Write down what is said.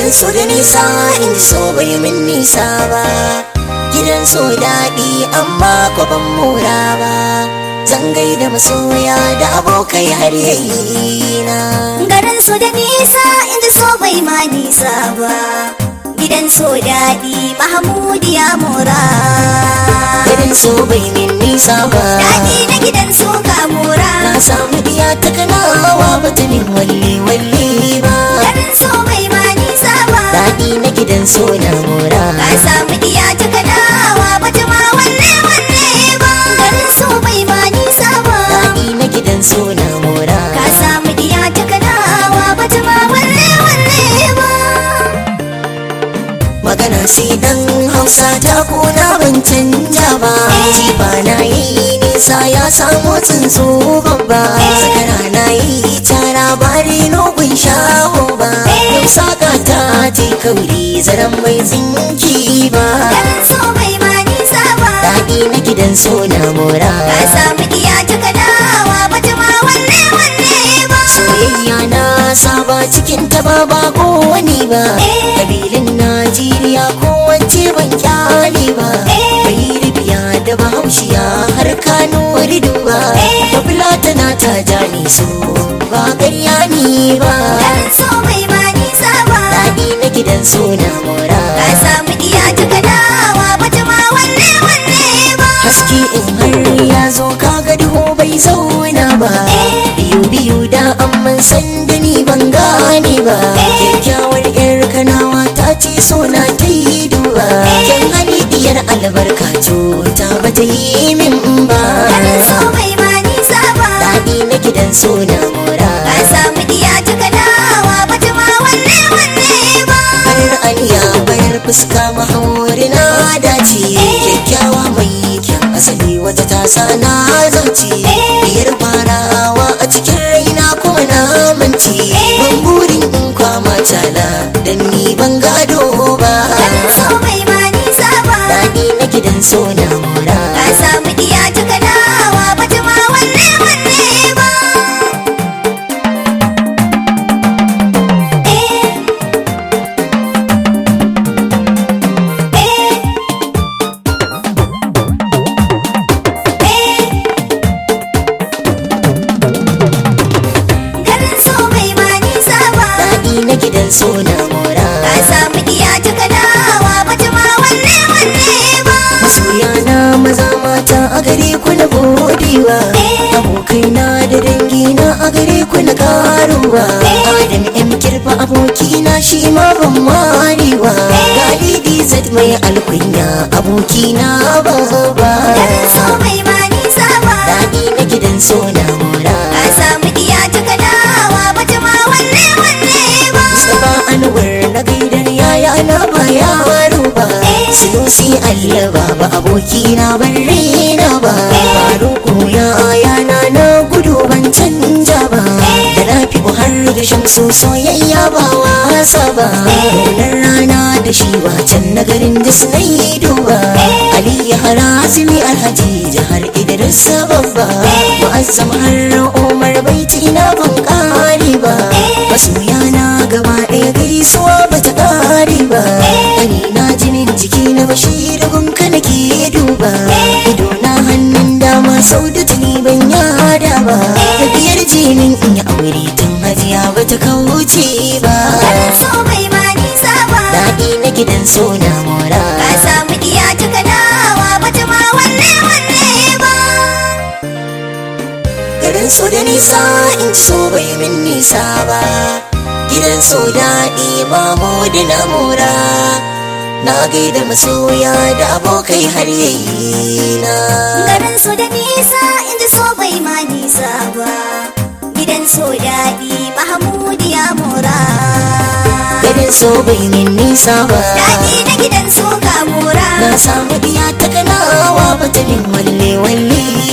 garin so da nisa in ji so bai min nisa ba gidan so daɗi amma ko ban mora ba zan gaida masoya da abokai har yayi na garin so da nisa inda so bai ma nisa ba gidan so daɗi mahmud ya mora garin so bai min nisa ba daɗi na gidan so ka mora na samu diya ta kanawa ba ta min walle walle ba garin so bai ma nisa ba daɗi na gidan so na mora ka samu diya ta kanawa ba ta ma wanne wanne ba garin so bai ma nisa ba daɗi na gidan so na mora ka samu diya ta kanawa ba ta ma wanne wanne ba magana sai dan hausa ta kuna ban canja ba jifa na yi nisa ya samu tsuntsu babba zakara na yi tara bari nogun shaho ba yau saka ta ce kauri zaren mai tsinki ba garin so bai ma nisa ba daɗi na gidan so na mora ka samu diya ta kanawa ba ta ma wanne wanne ba soyayya na saba cikin ta ba ba ko wani ba kabilin najeriya ko wance ban kyale ba bai ribiya da bahaushiya har kano rido ba ta fulatana ta jani so ba ƙarya ni ba garin so bai ma nisa ba daɗi na gidan so na mora ka samu diya ta kanawa ba ta ma wanne wanne ba haske in har ya zo kaga duhu bai zauna ba biyu biyu da amman san da ni ban gane ba kyakkyawar yar kanawa ta ce so na ta yi duba kyan hali diyar albarka ta ba ta yi min ba garin so bai ma nisa ba daɗi na gidan so na mora ka samu diya ta kanawa ba ta ma wanne wanne ba har aniya bayar fuska mahauri na dace kyakkyawa mai kyan asali wata tasa na zauce biyar farawa a cikin raina kuma na mance ban burin in kwama tala dan ni ban gado ba garin so bai ma nisa ba daɗi na gidan so na mora ka samu diya ta kanawa ba ta ma wanne wanne ba eh eh eh garin so bai ma nisa ba daɗi na gidan so na mora ka samu diya ta kanawa ba ta ma wanne wanne ba masoya na maza mata a gare ku na godewa abokai na da dangi na a gare ku na karuwa adam m kirfa aboki na shi ma ban warewa galidi zat mai alkunya aboki na baba garin so bai ma nisa ba daɗi na gidan so na mora ka samu diya ta kanawa ba ta ma wanne wanne ba Mustapha Anwar na gaidar yaya na ba yaro ba Sinusi Allah baba aboki na ban raina ba Faruku ya ayana na gudu ban canja ba Da rafi har da shamsu soyayya ba wasa ba Ranar rana da shi wacan na garin da na yi duba Ali ya harazimi alhaji jihar Idris babba Mu'azzam har Umar baiti na ban kare ba masoya na gaba ɗaya gaisuwa ba ta ƙare ba Gani na jinin jiki na bashir gunka nake duba ido na hannun dama sau da tuni ban yada ba tafiyar jinin in yi aure tun hajiya ba ta kauce ba garin so bai ma nisa ba daɗi na gidan so na mora ka samu diya ta kanawa ba ta ma wanne wanne ba garin so da nisa in so bai min nisa ba gidan so daɗi mamu da na mora na gaida masoya da abokai har yayi na garin so da nisa inda so bai ma nisa ba gidan so daɗi mahmud ya mora garin so bai min nisa ba daɗi na gidan so ka mora na samu diya ta kanawa ba ta min walle walle